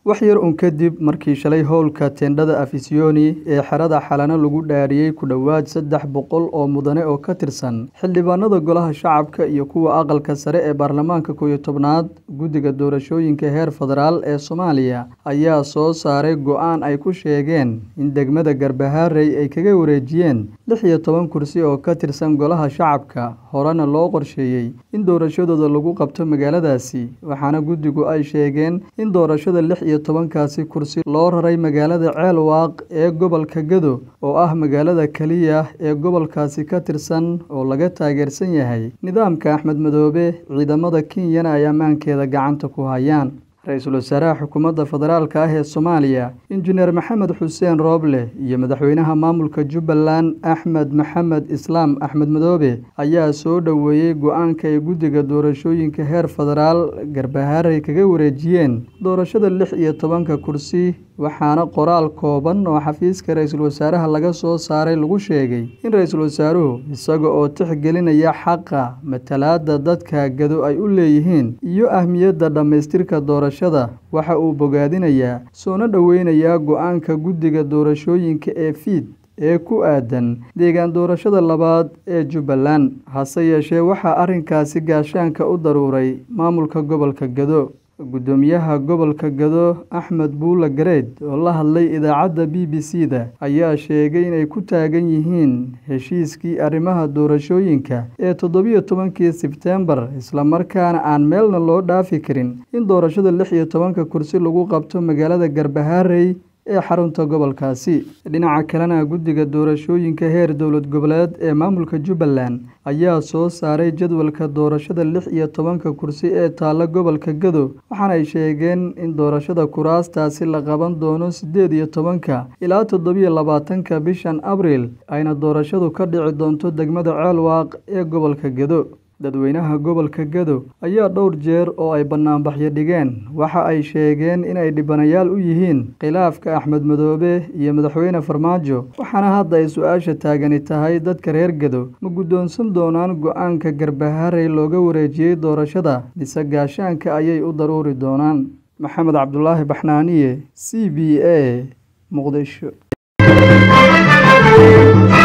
wax yar un kadib markii shalay howlka teendhada afisyooni ee xerada xalano lagu dhaariyey ku dhowaad saddex boqol oo mudane oo ka tirsan xildhibaanada golaha shacabka iyo kuwa aqalka sare ee baarlamaanka koow iyo tobnaad guddiga doorashooyinka heer federaal ee soomaaliya ayaa soo saaray go-aan ay ku sheegeen in degmada garbaharey ay kaga wareejiyeen lix iyo toban kursi oo ka tirsan golaha shacabka horena loo qorsheeyey in doorashadooda lagu qabto magaaladaasi waxaana guddigu ay sheegeen in doorashada lix iyo tobankaasi kursi loo raray magaalada ceelwaaq ee gobolka gado oo ah magaalada keliya ee gobolkaasi ka tirsan oo laga taageersan yahay nidaamka axmed madoobe ciidamada kenyana ay ammaankeeda gacanta ku hayaan ra-iisul wasaaraha xukuumadda federaalka ah ee soomaaliya injineer maxamed xuseen rooble iyo madaxweynaha maamulka jubbaland axmed maxamed islaam axmed madoobe ayaa soo dhoweeyey go-aanka ay guddiga doorashooyinka heer federaal garbaharey kaga wareejiyeen doorashada lix iyo tobanka kursi waxaana qoraal kooban oo xafiiska ra-iisul wasaaraha laga soo saaray lagu sheegay in ra-iisul wasaaruhu isaga oo tixgelinaya xaqa matalaada dadka gado ay u leeyihiin iyo ahmiyadda dhammaystirka doorashada waxa uu bogaadinayaa soona dhoweynayaa go-aanka guddiga doorashooyinka ee fiid ee ku aadan deegaan doorashada labaad ee jubbaland hase yeeshee waxaa arrinkaasi gaashaanka u daruuray maamulka gobolka gado guddoomiyaha gobolka gado axmed buula gareed oo la hadlay idaacadda b b c da ayaa sheegay inay ku taagan yihiin heshiiskii arrimaha doorashooyinka ee toddobiyo tobankii sebtembar islamarkaana aan meelna loo dhaafi karin in doorashada lix iyo tobanka kursi lagu qabto magaalada garbaharey ee xarunta gobolkaasi dhinaca kalena guddiga doorashooyinka heer dowlad goboleed ee maamulka jubbaland ayaa soo saaray jadwalka doorashada lix iyo tobanka kursi ee taalla gobolka gado waxaana ay sheegeen in doorashada kuraastaasi la qaban doono siddeed iyo tobanka ilaa toddobiyo labaatanka bishan abriil ayna doorashadu ka dhici doonto degmada ceelwaaq ee gobolka gado dadweynaha gobolka gado ayaa dhowr jeer oo ay bannaanbaxyo dhigeen waxa ay sheegeen inay dhibanayaal u yihiin khilaafka axmed madoobe iyo madaxweyne farmaajo waxaana hadda ay su-aasha taagani tahay dadka reer gado ma guddoonsan doonaan go-aanka garbaharey looga wareejiyey doorashada mise gaashaanka ayay u daruuri doonaan maxamed cabdulaahi baxnaaniye c b a muqdisho